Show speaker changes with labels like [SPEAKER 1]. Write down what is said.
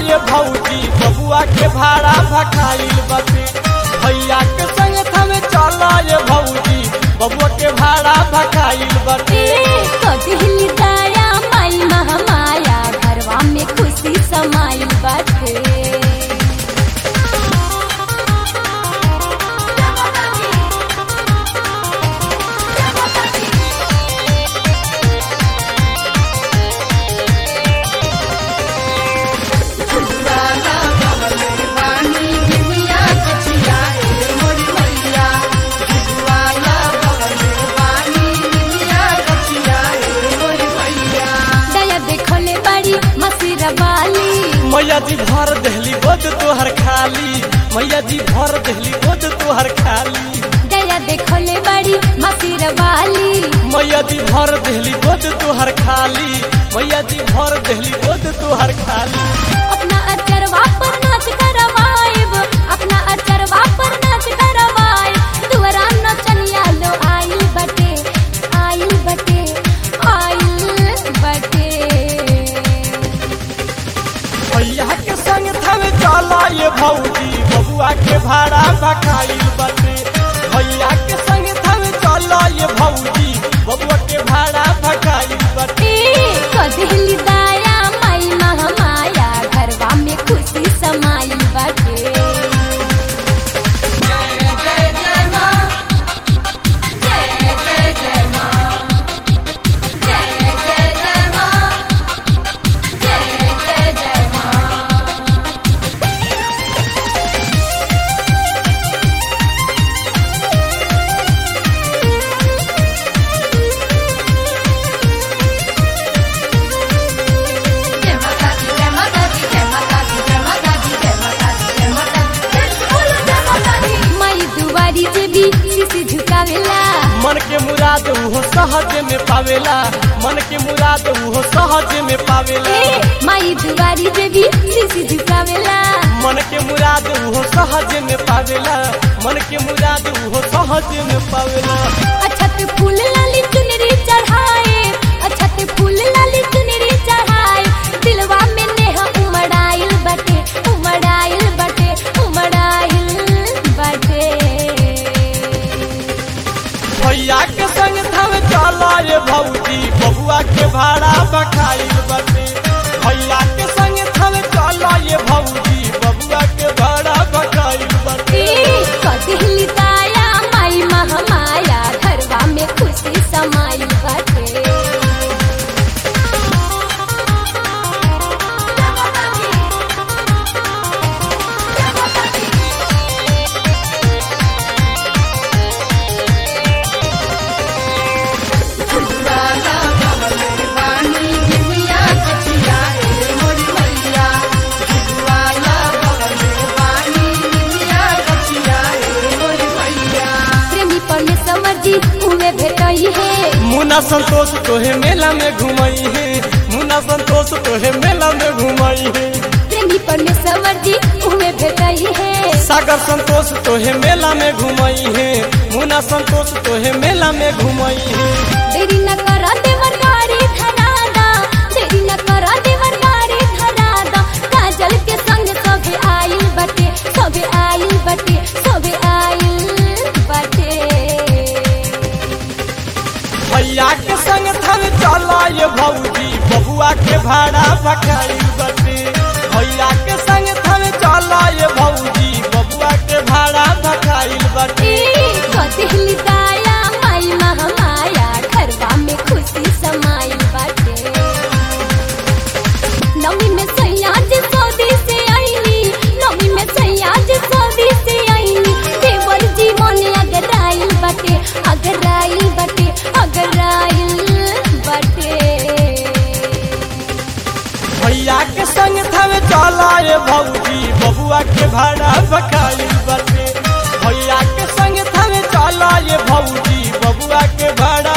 [SPEAKER 1] ये भौजी बबुआ के भाड़ा भखाइल बटे भैया के संग थमे चल ये भौजी बबुआ के भाड़ा भखाइल बटे
[SPEAKER 2] कदिली दया माई महामाया घरवा में खुशी समाइल बाटे दया देखले बड़ी मसीर वाली
[SPEAKER 1] मैया जी भर दहली बोझ तोहर खाली मैया जी भर दहली बोझ तोहर खाली
[SPEAKER 2] दया देखले बड़ी मसीर वाली
[SPEAKER 1] मैया जी भर दहली बोझ तोहर खाली मैया जी भर दहली बोझ तोहर खाली
[SPEAKER 2] अपना अचरवा पर नाच करवाएब अपना अचरवा पर नाच करवाएब दुआरा नचनिया लो आइल बटे आइल बटे आइल बटे
[SPEAKER 1] भैया के संग थमे चल ये भौजी बबुआ के भाड़ा भखाइल बटे भैया के संग थमे चल ये भौजी बबुआ के भाड़ा भखाइल बटे
[SPEAKER 2] ए कदिली दया माई महामाया घरवा में खुशी समाइल बटे माई दुआरी जे भी शीशी झुकावेला
[SPEAKER 1] मन के मुराद उहो सहज में पावेला मन के मुराद उहो सहज में पावेला
[SPEAKER 2] ए माई दुआरी जे भी शीशी झुकावेला
[SPEAKER 1] मन के मुराद उहो सहज में पावेला मन के मुराद उहो सहज में पावेला
[SPEAKER 2] अछत फूल लाली चुनरी चढ़ाए अछत फूल लाली चुनरी चढ़ाए दिलवा में नेहा उमड़ाइल बटे उमड़ाइल बटे उमड़ाइल बटे
[SPEAKER 1] भैया के संग थम चल ये भौजी बबुआ के भाड़ा बखाइल बटे भैया के संग थम चल ये भौजी बबुआ के भाड़ा बखाइल बटे
[SPEAKER 2] ए कदिली दया माई महामाया घरवा में खुशी समाइल बटे प्रेमी परमेश्वर जी उहे भेटई है
[SPEAKER 1] मुन्ना संतोष तोहे मेला में घुमई है मुन्ना संतोष तोहे मेला में घुमई है
[SPEAKER 2] प्रेमी परमेश्वर जी उहे भेटई है
[SPEAKER 1] सागर संतोष तोहे मेला में घुमई है मुन्ना संतोष तोहे मेला में घुमई है
[SPEAKER 2] देरी न कर देवर गाड़ी धरादा देरी न कर देवर गाड़ी धरादा काजल के संग सबे आइल बटे सबे आइल बटे सबे आइल बटे
[SPEAKER 1] भैया के संग थन चल ये भौजी बबुआ के भाड़ा भखाइल बटे भैया के संग थन चल ये भौजी बबुआ के भाड़ा भखाइल बटे
[SPEAKER 2] ए कदिली दया माई महामाया घरवा में खुशी समाइल बटे नवी में सैया जी सौदी से आईनी नवी में सैया जी सौदी से आईनी देवर जी मोने अगर आइल बटे अगर आइल बटे अगर आइल बटे
[SPEAKER 1] भैया के संग थन चल ये भौजी बबुआ के भाड़ा भखाइल बटे भैया के संग थन चल ये भौजी बबुआ के भाड़ा